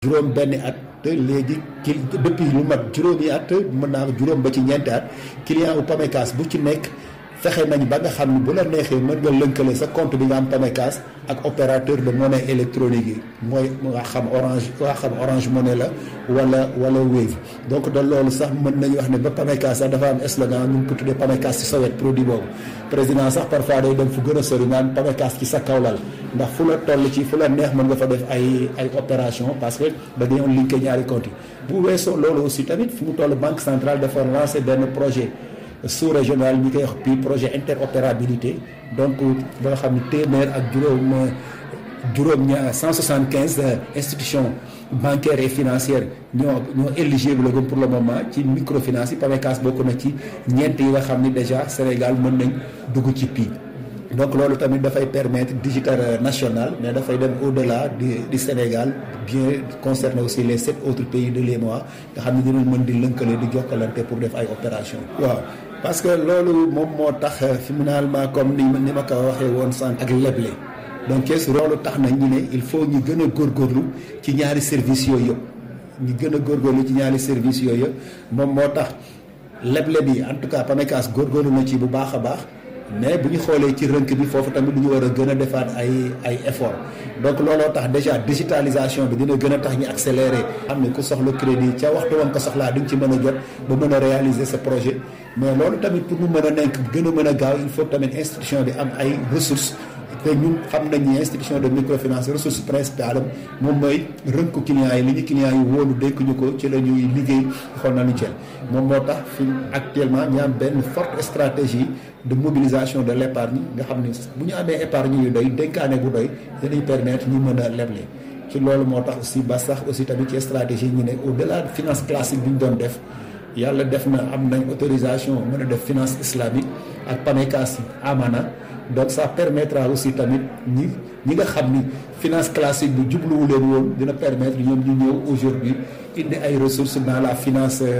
juróom benni at te léegi ki depuis lu mat juróomi at mën naa juróom ba ci ñeenti at client u Pamecas bu ci nekk fexe nañ ba nga xam ne bu la neexee mën nga lënkale sa compte bi nga am Pamecas ak opérateur de monnaie électronique yi mooy nga xam orange nga xam orange monnaie la wala wala Wave donc de loolu sax mën nañu wax ne ba Pamecas sax dafa am slogan ñu ngi ko tuddee Pamecas ci sa wet produit boobu président sax parfois day dem fu gën a sori naan Pamecas ci sa kawlal ndax fu la toll ci fu la neex mën nga fa def ay ay opération parce que da dañoo linké ñaari compte yi bu weesoo loolu aussi tamit fu mu toll banque centrale dafa lancé benn projet sous régional ñi koy wax puis projet interopérabilité donc ba nga xam ne téeméer ak juróom juróom ñaar 175 institutions bancaires et financières ñoo ñoo éligible pour le moment ci microfinance yi Pamecas bokk na ci ñeent yi nga xam ni déjà Sénégal mën nañ dugg ci PI. donc loolu tamit dafay permettre digital national mais dafay dem au-delà du du Sénégal bien concerner aussi les sept autres pays de l'UEMOA nga xam ne dinañ mën di lënkale di jokkalante pour def ay opération waaw parce que loolu moom moo tax finalement comme ni ni ma ko waxee woon sànq ak leble donc kees loolu tax na ñu ne il faut ñu gën a góorgóorlu ci ñaari services yooyu yëpp ñu gën a góorgóorlu ci ñaari services yooyu yëpp moom moo tax leble bi en tout cas Pamecas góorgóorlu na ci bu baax a baax mais bu ñu xoolee ci rënk bi foofu tamit lu ñu war a gën a defaat ay ay effort donc looloo tax déjà digitalisation bi dina gën a tax ñu accélérer xam ne ku soxla crédit ca waxtu woon ko soxlaa di nga ci mën a jot ba mën a réaliser sa projet mais loolu tamit pour mu mën a nekk gën a mën a gaaw il faut tamit institution bi am ay ressources te ñun xam nañ ni institution de microfinance ressource principale am moom mooy rënku clients yi li ñu clients yi wóolu dénk ñu ko ci la ñuy liggéey xool nañu jël moom moo tax fi actuellement ñu am benn forte stratégie de mobilisation de l'épargne nga xam ne bu ñu amee épargne yu doy dénkaane bu doy dinañ permettre ñu mën a leble ci loolu moo tax aussi ba sax aussi tamit ci stratégie ñu ne au delà de finance classique bi ñu doon def yàlla def na am nañ autorisation mën a def finance islamique ak Pamecas amana donc ça permettra aussi tamit ñi ñi nga xam ni finance classique bi jubluwu leen woon dina permettre ñoom ñu ñëw aujourd'hui indi ay ressources dans la finance